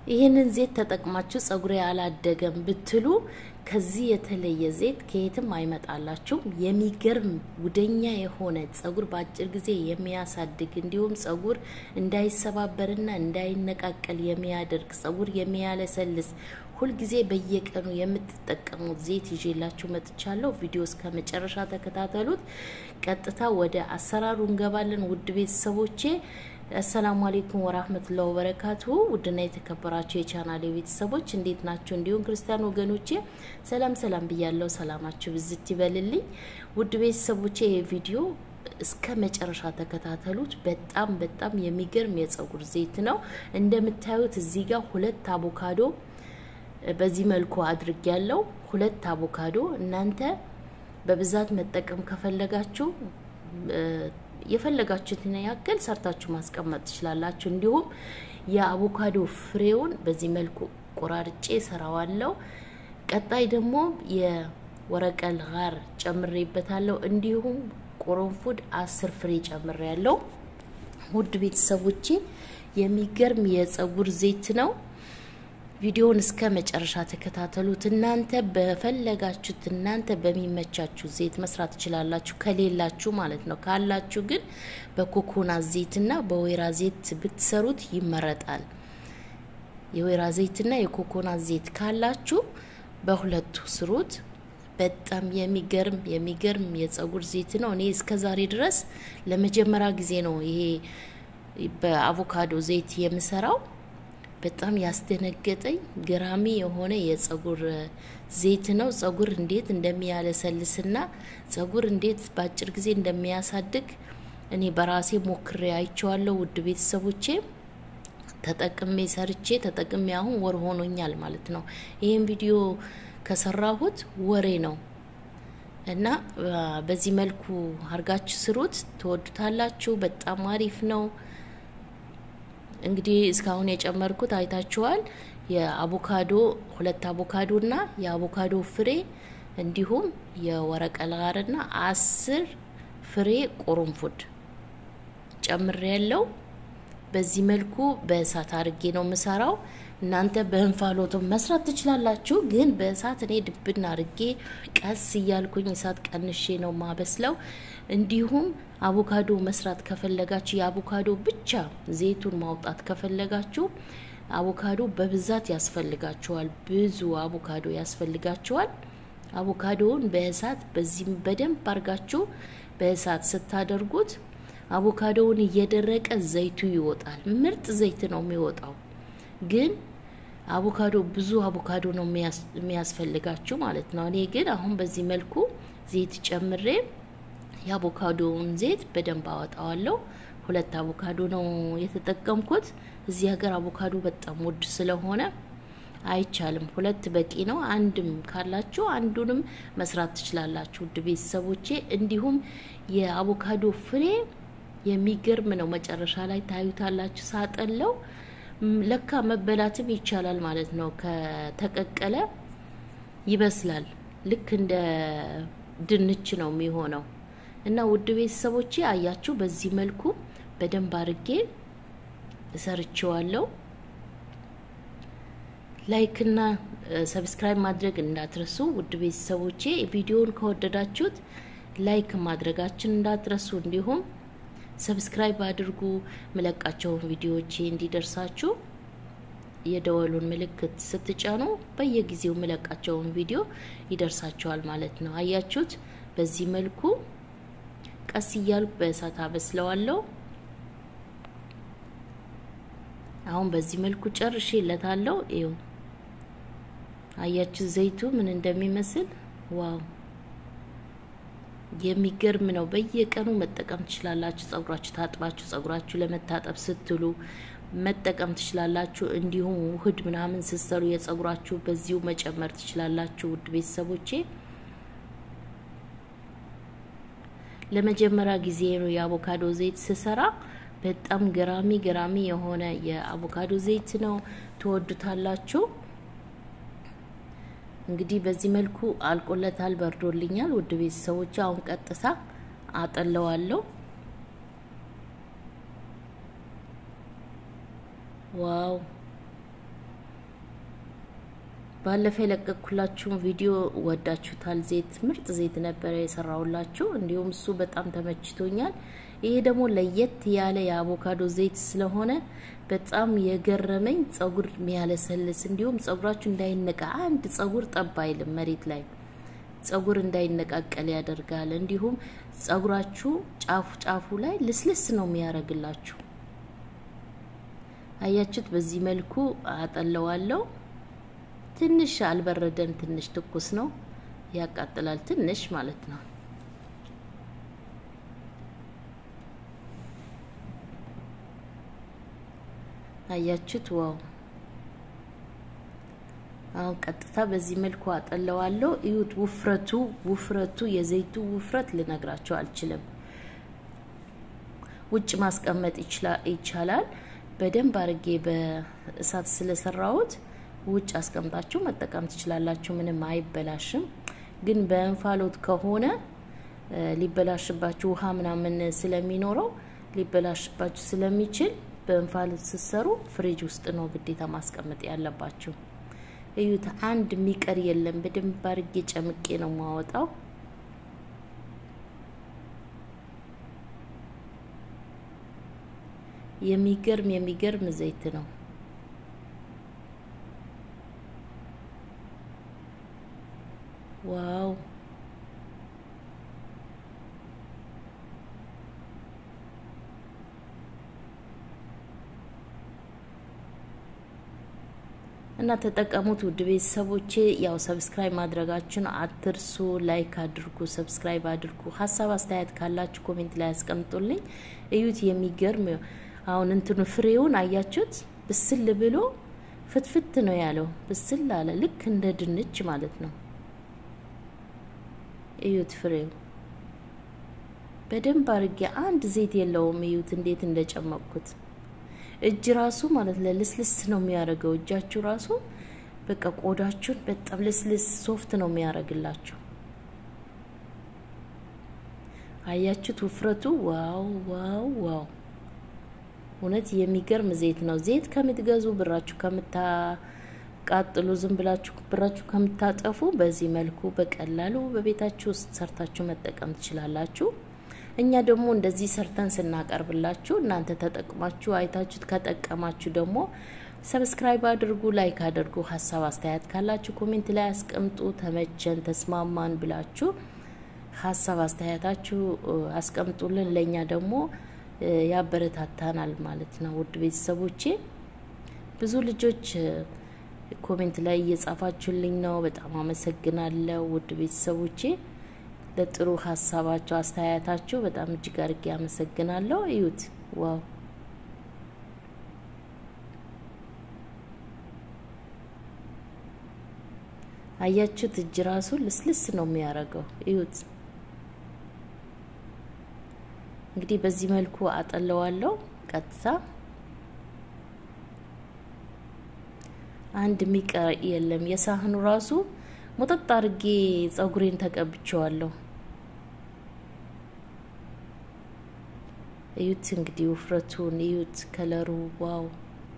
ይህንን ዘይት ተጠቅማችሁ ጸጉሬ አላደገም ብትሉ ከዚህ የተለየ ዘይት ከየትም አይመጣላችሁም። የሚገርም ውደኛ የሆነ ጸጉር በአጭር ጊዜ የሚያሳድግ እንዲሁም ጸጉር እንዳይሰባበርና እንዳይነቃቀል የሚያደርግ ጸጉር የሚያለሰልስ ሁልጊዜ በየቀኑ የምትጠቀሙት ዘይት ይዤላችሁ መጥቻለሁ። ቪዲዮ እስከ መጨረሻ ተከታተሉት። ቀጥታ ወደ አሰራሩ እንገባለን። ውድ ቤተሰቦቼ አሰላሙ አሌይኩም ወራህመቱላሂ ወበረካቱሁ። ውድና የተከበራችሁ የቻናሌ ቤተሰቦች እንዴት ናቸው? እንዲሁም ክርስቲያን ወገኖቼ ሰላም ሰላም ብያለሁ። ሰላማችሁ ብዝት ይበልልኝ። ውድ ቤተሰቦቼ ይህ ቪዲዮ እስከ መጨረሻ ተከታተሉት። በጣም በጣም የሚገርም የጸጉር ዘይት ነው። እንደምታዩት እዚህ ጋር ሁለት አቮካዶ በዚህ መልኩ አድርግ ያለው ሁለት አቮካዶ እናንተ በብዛት መጠቀም ከፈለጋችሁ የፈለጋችሁትን ያክል ሰርታችሁ ማስቀመጥ ትችላላችሁ። እንዲሁም የአቮካዶ ፍሬውን በዚህ መልኩ ቆራርጬ ሰራዋለሁ። ቀጣይ ደግሞ የወረቀል ጋር ጨምሬበታለሁ። እንዲሁም ቁርንፉድ አስር ፍሬ ጨምሬ ያለው ውድ ቤተሰቦቼ የሚገርም የጸጉር ዘይት ነው። ቪዲዮውን እስከ መጨረሻ ተከታተሉት። እናንተ በፈለጋችሁት እናንተ በሚመቻችሁ ዘይት መስራት ትችላላችሁ፣ ከሌላችሁ ማለት ነው። ካላችሁ ግን በኮኮናት ዘይትና በወይራ ዘይት ብትሰሩት ይመረጣል። የወይራ ዘይትና የኮኮናት ዘይት ካላችሁ በሁለቱ ስሩት። በጣም የሚገርም የሚገርም የጸጉር ዘይት ነው። እኔ እስከ ዛሬ ድረስ ለመጀመሪያ ጊዜ ነው ይሄ በአቮካዶ ዘይት የምሰራው። በጣም ያስደነገጠኝ ገራሚ የሆነ የጸጉር ዘይት ነው። ጸጉር እንዴት እንደሚያለሰልስና ጸጉር እንዴት በአጭር ጊዜ እንደሚያሳድግ እኔ በራሴ ሞክሬ አይቼዋለሁ። ውድ ቤተሰቦቼ ተጠቅሜ ሰርቼ ተጠቅሜ አሁን ወር ሆኖኛል ማለት ነው። ይህን ቪዲዮ ከሰራሁት ወሬ ነው እና በዚህ መልኩ አርጋችሁ ስሩት፣ ትወዱታላችሁ። በጣም አሪፍ ነው። እንግዲህ እስካሁን የጨመርኩት አይታችኋል። የአቮካዶ ሁለት አቮካዶ እና የአቮካዶ ፍሬ እንዲሁም የወረቀል ጋርና አስር ፍሬ ቁርንፉድ ጨምሬ ያለው በዚህ መልኩ በእሳት አርጌ ነው የምሰራው። እናንተ በእንፋሎቱ መስራት ትችላላችሁ፣ ግን በእሳት እኔ ድብና አርጌ ቀስ እያልኩኝ እሳት ቀንሼ ነው ማበስለው። እንዲሁም አቮካዶ መስራት ከፈለጋችሁ የአቮካዶ ብቻ ዘይቱን ማውጣት ከፈለጋችሁ አቮካዶ በብዛት ያስፈልጋችኋል። ብዙ አቮካዶ ያስፈልጋችኋል። አቮካዶውን በእሳት በዚህ በደንብ አርጋችሁ በእሳት ስታደርጉት አቮካዶውን እየደረቀ ዘይቱ ይወጣል። ምርጥ ዘይት ነው የሚወጣው። ግን አቮካዶ ብዙ አቮካዶ ነው የሚያስፈልጋችሁ ማለት ነው። እኔ ግን አሁን በዚህ መልኩ ዘይት ጨምሬ የአቮካዶውን ዘይት በደንብ አወጣዋለሁ። ሁለት አቮካዶ ነው የተጠቀምኩት። እዚህ ሀገር አቮካዶ በጣም ውድ ስለሆነ አይቻልም። ሁለት በቂ ነው። አንድም ካላችሁ አንዱንም መስራት ትችላላችሁ። ውድ ቤተሰቦቼ እንዲሁም የአቮካዶ ፍሬ የሚገርም ነው። መጨረሻ ላይ ታዩታላችሁ። ሳጠለው ለካ መበላትም ይቻላል ማለት ነው። ከተቀቀለ ይበስላል። ልክ እንደ ድንች ነው የሚሆነው እና ውድ ቤተሰቦቼ አያችሁ፣ በዚህ መልኩ በደንብ አርጌ እሰርችዋለሁ። ላይክና ሰብስክራይብ ማድረግ እንዳትረሱ ውድ ቤተሰቦቼ። ቪዲዮውን ከወደዳችሁት ላይክ ማድረጋችን እንዳትረሱ፣ እንዲሁም ሰብስክራይብ አድርጉ። ምለቃቸውን ቪዲዮዎቼ እንዲደርሳችሁ የደወሉን ምልክት ስትጫኑ በየጊዜው ምለቃቸውን ቪዲዮ ይደርሳችኋል ማለት ነው። አያችሁት? በዚህ መልኩ ቀስ እያልኩ በእሳት አበስለዋለሁ። አሁን በዚህ መልኩ ጨርሼ ለታለው። ይኸው አያችሁ ዘይቱ ምን እንደሚመስል ዋው! የሚገርም ነው። በየቀኑ መጠቀም ትችላላችሁ። ጸጉራችሁ ታጥባችሁ ጸጉራችሁ ለመታጠብ ስትሉ መጠቀም ትችላላችሁ። እንዲሁም ውህድ ምናምን ስትሰሩ የጸጉራችሁ በዚሁ መጨመር ትችላላችሁ። ውድ ቤተሰቦቼ ለመጀመሪያ ጊዜ ነው የአቮካዶ ዘይት ስሰራ። በጣም ገራሚ ገራሚ የሆነ የአቮካዶ ዘይት ነው። ትወዱታላችሁ። እንግዲህ በዚህ መልኩ አልቆለታል፣ በርዶልኛል። ውድ ቤተሰቦች አሁን ቀጥታ አጠለዋለሁ። ዋው ባለፈ የለቀኩላችሁን ቪዲዮ ወዳችሁታል። ዘይት ምርጥ ዘይት ነበረ የሰራውላችሁ፣ እንዲሁም እሱ በጣም ተመችቶኛል። ይሄ ደግሞ ለየት ያለ የአቮካዶ ዘይት ስለሆነ በጣም የገረመኝ ጸጉር የሚያለሰልስ እንዲሁም ጸጉራችሁ እንዳይነቃ አንድ ጸጉር ጠብ አይልም መሬት ላይ ጸጉር እንዳይነቃቀል ያደርጋል። እንዲሁም ጸጉራችሁ ጫፉ ጫፉ ላይ ልስልስ ነው የሚያደርግላችሁ። አያችሁት? በዚህ መልኩ አጠለዋለሁ። ትንሽ አልበረደም፣ ትንሽ ትኩስ ነው፣ ያቃጥላል ትንሽ ማለት ነው። አያችሁት? ዋው! አሁን ቀጥታ በዚህ መልኩ አጠለዋለሁ። እዩት፣ ውፍረቱ ውፍረቱ የዘይቱ ውፍረት ልነግራቸው አልችልም። ውጭ ማስቀመጥ ይቻላል። በደንብ አርጌ በእሳት ስለሰራሁት ውጭ አስቀምጣችሁ መጠቀም ትችላላችሁ። ምንም አይበላሽም። ግን በእንፋሎት ከሆነ ሊበላሽባችሁ ውሃ ምናምን ስለሚኖረው ሊበላሽባችሁ ስለሚችል በእንፋሎት ስትሰሩ ፍሪጅ ውስጥ ነው ግዴታ ማስቀመጥ ያለባችሁ። እዩት፣ አንድ የሚቀር የለም። በደንብ አርጌ ጨምቄ ነው የማወጣው። የሚገርም የሚገርም ዘይት ነው። ዋው እና ተጠቀሙት ውድ ቤተሰቦቼ። ያው ሰብስክራይብ ማድረጋችሁን አትርሱ። ላይክ አድርጉ፣ ሰብስክራይብ አድርጉ። ሀሳብ አስተያየት ካላችሁ ኮሜንት ላይ ያስቀምጡልኝ። እዩት፣ የሚገርም አሁን እንትኑ ፍሬውን አያችሁት? ብስል ብሎ ፍትፍት ነው ያለው። ብስል አለ፣ ልክ እንደ ድንች ማለት ነው። እዩት፣ ፍሬው በደንብ አድርጌ አንድ ዘይት የለውም። እዩት እንዴት እንደጨመቅኩት እጅ ራሱ ማለት ለልስልስ ነው የሚያደርገው። እጃችሁ ራሱ በቃ ቆዳችሁን በጣም ልስልስ ሶፍት ነው የሚያደርግላችሁ። አያችሁት ውፍረቱ? ዋው ዋው ዋው! እውነት የሚገርም ዘይት ነው። ዘይት ከምትገዙ ብራችሁ ከምታቃጥሉ ዝም ብላችሁ ብራችሁ ከምታጠፉ በዚህ መልኩ በቀላሉ በቤታችሁ ውስጥ ሰርታችሁ መጠቀም ትችላላችሁ። እኛ ደግሞ እንደዚህ ሰርተን ስናቀርብላችሁ እናንተ ተጠቅማችሁ አይታችሁት ከጠቀማችሁ ደግሞ ሰብስክራይብ አድርጉ፣ ላይክ አድርጉ። ሀሳብ አስተያየት ካላችሁ ኮሜንት ላይ አስቀምጡ። ተመቸን፣ ተስማማን ብላችሁ ሀሳብ አስተያየታችሁ አስቀምጡልን። ለእኛ ደግሞ ያበረታታናል ማለት ነው። ውድ ቤተሰቦቼ ብዙ ልጆች ኮሜንት ላይ እየጻፋችሁልኝ ነው። በጣም አመሰግናለሁ ውድ ቤተሰቦቼ ለጥሩ ሀሳባቸው አስተያየታችሁ በጣም እጅግ አድርጌ አመሰግናለሁ። እዩት፣ ዋው አያችሁት? እጅ ራሱ ልስልስ ነው የሚያደርገው። እዩት። እንግዲህ በዚህ መልኩ አጠለዋለሁ። ቀጥታ አንድ የሚቀር የለም። የሳህኑ ራሱ ሞጠጥ አድርጌ ጸጉሬን ተቀብቼዋለሁ። እዩት እንግዲህ ውፍረቱን እዩት፣ ከለሩ ዋው!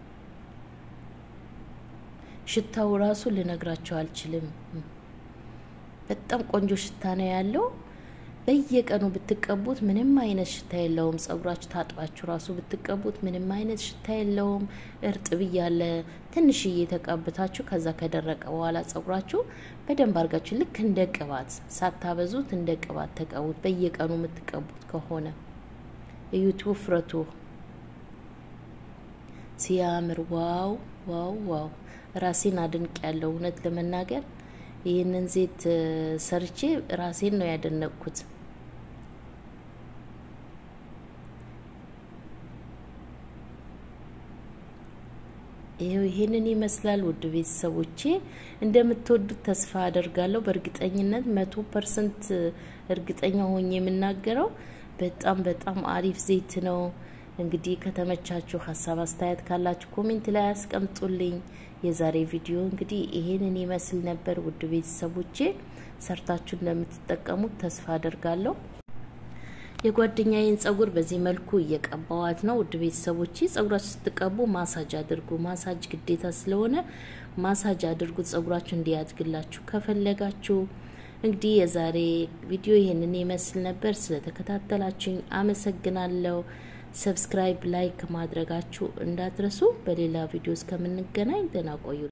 ሽታው ራሱ ልነግራቸው አልችልም። በጣም ቆንጆ ሽታ ነው ያለው። በየቀኑ ብትቀቡት ምንም አይነት ሽታ የለውም። ጸጉራችሁ ታጥባችሁ ራሱ ብትቀቡት ምንም አይነት ሽታ የለውም። እርጥብ እያለ ትንሽዬ ተቀብታችሁ ከዛ ከደረቀ በኋላ ጸጉራችሁ በደንብ አድርጋችሁ ልክ እንደ ቅባት ሳታበዙት እንደ ቅባት ተቀቡት። በየቀኑ የምትቀቡት ከሆነ እዩት ውፍረቱ ሲያምር! ዋው ዋው ዋው! ራሴን አድንቅ ያለው እውነት ለመናገር ይህንን ዘይት ሰርቼ ራሴን ነው ያደነቅኩት። ይሄው ይሄንን ይመስላል። ውድ ቤተሰቦቼ እንደምትወዱት ተስፋ አደርጋለሁ። በእርግጠኝነት መቶ ፐርሰንት እርግጠኛ ሆኜ የምናገረው በጣም በጣም አሪፍ ዘይት ነው። እንግዲህ ከተመቻችሁ ሀሳብ አስተያየት ካላችሁ ኮሜንት ላይ አስቀምጡልኝ። የዛሬ ቪዲዮ እንግዲህ ይሄንን ይመስል ነበር። ውድ ቤተሰቦቼ ሰርታችሁ እንደምትጠቀሙት ተስፋ አደርጋለሁ። የጓደኛዬን ጸጉር በዚህ መልኩ እየቀባዋት ነው። ውድ ቤተሰቦች ጸጉራችሁ ስትቀቡ ማሳጅ አድርጉ። ማሳጅ ግዴታ ስለሆነ ማሳጅ አድርጉት፣ ጸጉራችሁ እንዲያድግላችሁ ከፈለጋችሁ። እንግዲህ የዛሬ ቪዲዮ ይህንን ይመስል ነበር። ስለተከታተላችሁኝ አመሰግናለሁ። ሰብስክራይብ፣ ላይክ ማድረጋችሁ እንዳትረሱ። በሌላ ቪዲዮ እስከምንገናኝ ደህና ቆዩ።